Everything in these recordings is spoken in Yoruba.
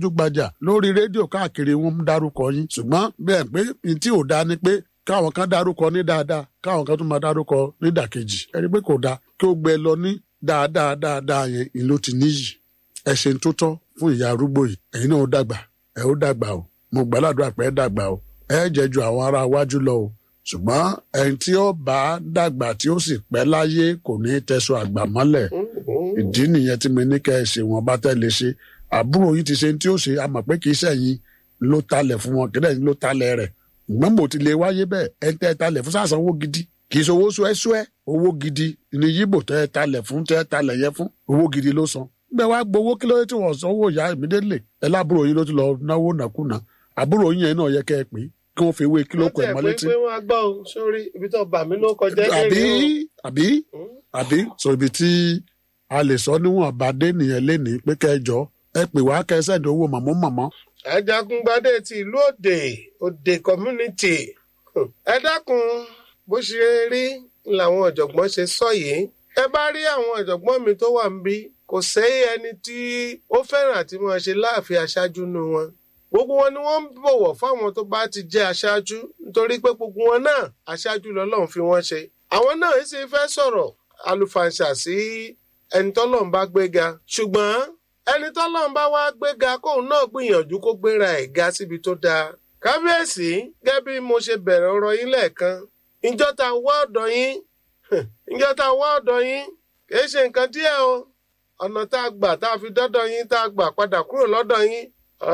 gbajúgbajà lórí rédíò káàkiri wọn ń dárúkọ yín ṣùgbọ́n bẹ́ẹ̀ pé n tí ò dáa ni pé káwọn kan dárúkọ ní dáadáa káwọn kan tún máa dárúkọ ní dàkejì ẹni pé kò dáa kí ó gbẹ lọ ní dáadáa dáadáa yẹn ìlú ti níyì ẹ ṣe ń tó tọ́ fún ìyá arúgbó yìí ẹ̀yin náà ó dàgbà ẹ ó dàgbà o mo gbàládùn àpẹ dàgbà o ẹ jẹ ju àwọn ará iwájú lọ o ṣùgbọ́n ẹni tí ó bá dàgbà tí ó sì pẹ́ láyé kò ní tẹ̀sọ̀ àgbà mọ́lẹ̀ ìdí nìyẹn tí mo ní kẹ́ ẹ ṣe wọn bá tẹ́lẹ̀ ṣe àbúrò yìí ti ṣe tí ó ṣe a mọ̀ pé kì í ṣẹ̀yìn ló talẹ̀ fún wọn kílẹ̀ ló talẹ̀ rẹ̀ ṣùgbọ́n mo ti lè wáyé bẹ́ẹ̀ ẹ tẹ́ ẹ talẹ̀ fún sàṣàn owó gidi kì í ṣe owó ṣúẹ́ṣúẹ́ owó gidi ní yíbò tẹ́ ẹ talẹ̀ fún tẹ́ ẹ talẹ̀ yẹ fún owó gidi ló san bẹ́ẹ̀ wá gbowó kí ló dé tí wọ́n san owó ìyá ìmídélè ẹ lábúrò yìí ló ti lọ náwó nàkúnà àbúrò yìí yẹn náà yẹ kẹ́ ẹ pé kí wọ́n fi ewé kílò kọ ẹ̀ mọ́ létí. pé wọ́n á gbọ́ o sórí ibi tó bà mí ló kọjá àbí àbí àbí sọ ibi tí a lè sọ níwọ̀n àbádé nìyẹn lénìí pé kẹjọ ẹ pè wá kẹsẹ̀dẹ̀ owó mọ̀mọ́ mọ̀mọ́. ajagungbadé ti ìlú òde òde community ẹ dákun bó ṣe rí làwọn ọ̀jọ̀gbọ́n ṣe sọ yìí ẹ bá rí àwọn ọ̀jọ̀gbọ́n mi tó wà ń bí kò sẹ́yìn ẹni tí ó fẹ́ràn àti máa ṣe láàfin aṣáájú nu wọn gbogbo wọn ni wọ́n ń bọ̀wọ̀ fáwọn tó bá ti jẹ́ aṣáájú nítorí pé gbogbo wọn náà aṣáájú lọ́lọ́run fi wọ́n ṣe àwọn náà sì fẹ́ sọ̀rọ̀ àlùfàǹṣà sí ẹni tọ́lọ́run bá gbéga ṣùgbọ́n ẹni tọ́lọ́run bá wá gbéga kóun náà gbìyànjú kó gbéra ẹ̀ ga síbi tó dáa kábíyèsí gẹ́gẹ́ bí mo ṣe bẹ̀rẹ̀ ọ̀rọ̀ yín lẹ́ẹ̀kan ìjọ ta wá ọ̀dọ̀ yín ìjọ ta wá ọ̀dọ̀ yín kìí ṣe nǹkan díẹ̀ o ọ̀nà tá a gbà tá a fi dọ́dọ̀ yín tá a gbà padà kúrò lọ́dọ̀ yín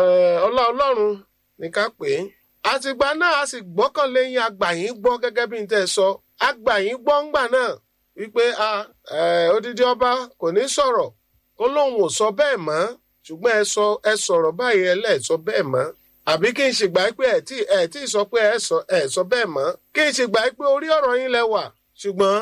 ọlá ọlọ́run ní ká pè é àtìgbà náà a sì gbọ́kànlé yín àgbà yín gbọ́ gẹ́gẹ́ bí n tẹ́ sọ àgbà yín gbọ́ ńgbà náà wípé odidi ọba kò ní sọ̀rọ̀ kó lóun ò sọ bẹ́ẹ̀ mọ́ ṣùgbọ́n ẹ sọ ẹ sọ̀rọ̀ báyìí ẹ lẹ́ẹ̀ sọ bẹ́ẹ̀ mọ́ àbí kí n ṣègbà pé ẹ tí ẹ tí sọ pé ẹ sọ ẹ sọ bẹ́ẹ̀ mọ́ kí n ṣègbà pé orí ọ̀rọ̀ yín lẹ wà ṣùgbọ́n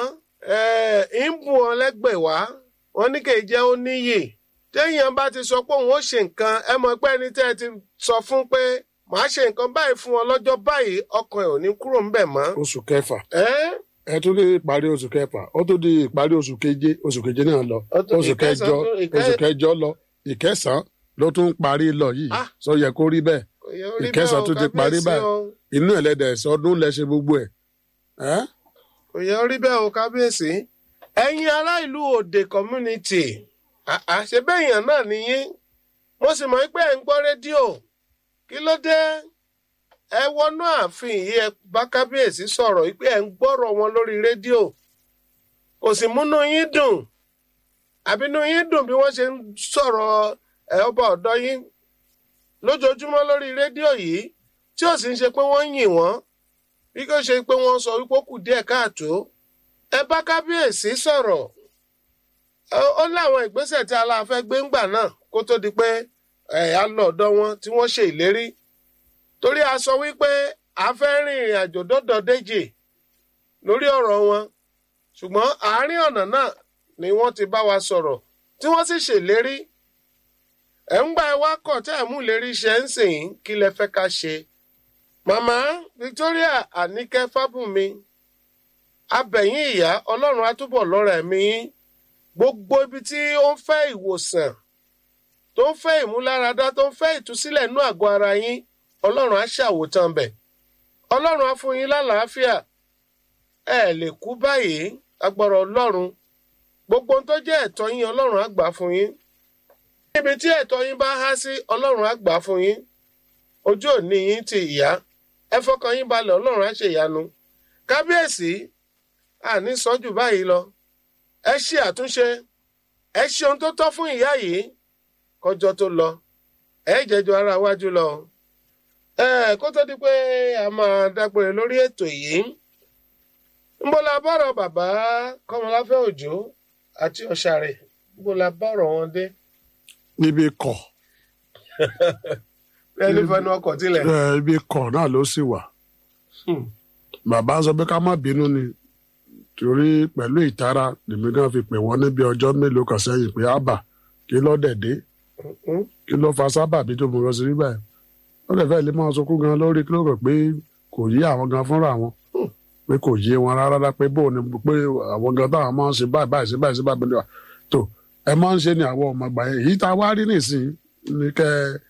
ẹ ń bù wọn lẹ́gbẹ̀ẹ́ wá wọn ní kì í jẹ́ ó níyì téèyàn bá ti sọ pé òun ó ṣe nǹkan ẹ mọ̀ pé ẹni tẹ́ ẹ ti sọ fún pé màá ṣe nǹkan báyìí fún ọ lọ́jọ́ báyìí ọkàn ẹ̀ ò ní kúrò ńbẹ̀ mọ́. oṣù kẹfà ẹ ẹ tún lè parí oṣù kẹfà ó tún di ìparí oṣù keje oṣù keje náà lọ Ó tún- oṣù ìkẹsàn kẹjọ tún- ìkẹ- oṣù kẹjọ lọ ìkẹsàn ló tún parí lọ yìí Ah. sọ yẹ kó rí bẹ́ẹ̀ kò yẹ orí ìkẹsàn bẹ́ẹ̀ o, tún ti parí kábíyèsí báyìí o. inú ẹlẹ́dẹ̀ sọdún lẹ ṣe gbogbo ẹ̀ ẹ́ kò yẹ orí bẹ́ẹ̀ o kábíyèsí. ẹ̀yin ará ìlú òde community àṣẹ bẹ́ẹ̀yàn náà nìyí mo sì mọ̀ pé ẹ̀ ń gbọ́ rédíò kí ló dé ẹ wọnú ààfin yìí ẹ bá kábíyèsí sọ̀rọ̀ pé ẹ̀ ń gbọ́rọ̀ wọn lórí rédíò kò sì múnú yín dùn àbínú yín dùn bí wọ́n ṣe ń sọ̀rọ̀ ẹ̀ ọba ọ̀dọ́ yín lójoojúmọ́ lórí rédíò yìí tí ò sì ń ṣe pé wọ́n ń yìn wọ́n bí kò ṣe pé wọ́n sọ wípé ó kù díẹ̀ káàtó ẹ bá kábíyèsí sọ̀rọ̀ Ó- ó láwọn ìgbésẹ̀ tí aláàfẹ́ gbé ńgbà náà kó tó di pé ẹ̀ á lọ ọ̀dọ̀ wọn tí wọ́n ṣe ìlérí torí a sọ wípé a fẹ́ rin ìrìn àjò dọ́dọ̀ déjì lórí ọ̀rọ̀ wọn ṣùgbọ́n àárín ọ̀nà náà ni wọ́n ti bá wa sọ̀rọ̀ tí wọ́n sì ṣèlérí ẹ̀ ń gbà ẹ wá kọ̀ tẹ́ ẹ̀ mú ìlérí ṣe ń sìn yín kí lẹ fẹ́ ká ṣe màmá Victoria Àníkẹ́ Fábùnmi abẹ̀yìn ìyá ọlọ́run á túbọ̀ lọ́ra ẹ̀mí yín gbogbo ibi tí ó ń fẹ́ ìwòsàn tó ń fẹ́ ìmúláradá tó ń fẹ́ ìtúsílẹ̀ inú àgọ́ ara yín ọlọ́run á ṣàwòtán bẹ̀ ọlọ́run á fún yín lálàáfíà ẹ lè kú báyìí agbára ọlọ́run gbogbo ohun tó jẹ́ ẹ̀tọ́ yín ọlọ́run á gbà fún yín níbi tí ẹ̀tọ́ yín bá há sí ọlọ́run á gbà fún yín ojú òní yín ti ìyá ẹ fọkàn yín balẹ̀ ọlọ́run á ṣe ìyanu kábíyèsí àní sọ́jú báyìí lọ ẹ ṣe àtúnṣe ẹ ṣe ohun tó tọ́ fún ìyá yìí kọjọ tó lọ ẹ jẹjọ ara wájú lọ ẹ kó tó di pé a máa dágbére lórí ètò yìí ńbọlá bọ̀rọ̀ bàbá kọ́mọláfẹ́ òjò àti ọ̀sàrẹ̀ ńbọlá bọ̀rọ̀ wọn dé níbi kọ̀ ẹni fẹnu ọkọ̀ tilẹ̀. ẹ, ibi kọ̀ náà ló sì wà Hmm. bàbá sọ pé ká má bínú ni torí pẹ̀lú ìtara lèmi gan fi pè wọ́n níbi ọjọ́ mélòó kan sẹ́yìn pé ábà kí ló dẹ̀ dé Hmm. kí ló fa sábàbí tó mú lọ sí nígbà yẹn ó lè fẹ́ lè máa sunkún gan lórí kí ló rò pé kò yé àwọn gan fúnra wọn pé kò yé wọn rárá pé bóun ni pé àwọn gan táwọn máa ń ṣe báyìí báyìí sí báyìí sí báyìí báyìí tó ẹ máa ń ṣe ni àwọn ọmọ àgbà yẹn èyí tá a wá rí nìsín ni kẹ